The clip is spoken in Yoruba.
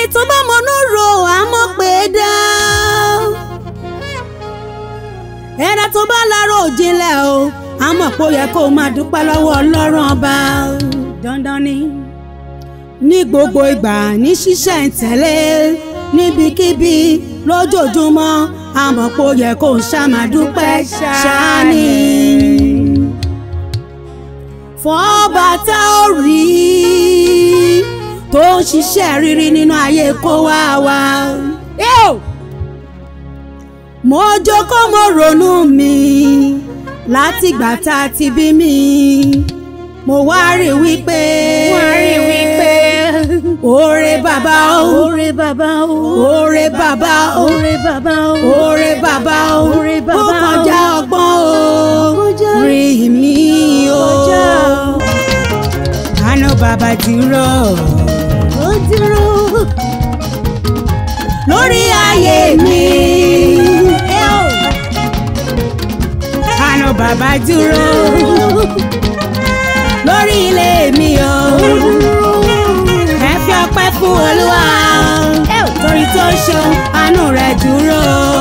tó bá mọnú ro àmọ́ pé dá ẹ̀dá tó bá lárò jinlẹ̀ o àmọ́ pé ó yẹ kó o máa dúpẹ́ lọ́wọ́ ọlọ́run ọba dandan ni ní gbogbo ìgbà ní ṣíṣẹ̀ ń tẹ̀lé níbikíbi lójoojúmọ́ àmọ́ pé ó yẹ kó o ṣá máa dúpẹ́ ṣáání fọ́ọ̀bà tá ò rí tó ń ṣiṣẹ́ rírí nínú ayé kó wá wa. mo jókòó mo ronú mi látìgbà tá a ti bí mi mo wá rí wípé wá rí wípé oore bàbá o oore bàbá o oore bàbá o oore bàbá o oore bàbá o Oore bàbá ó o. kọjá ọgbọ́n o Kọjá. rí mi o Kọjá. àná bàbá dúró ó dúró lórí ayé mi àná bàbá dúró lórí ilé mi o ẹ fi ọpẹ́ fún olúwa torí tó ṣeun àánú rẹ̀ dúró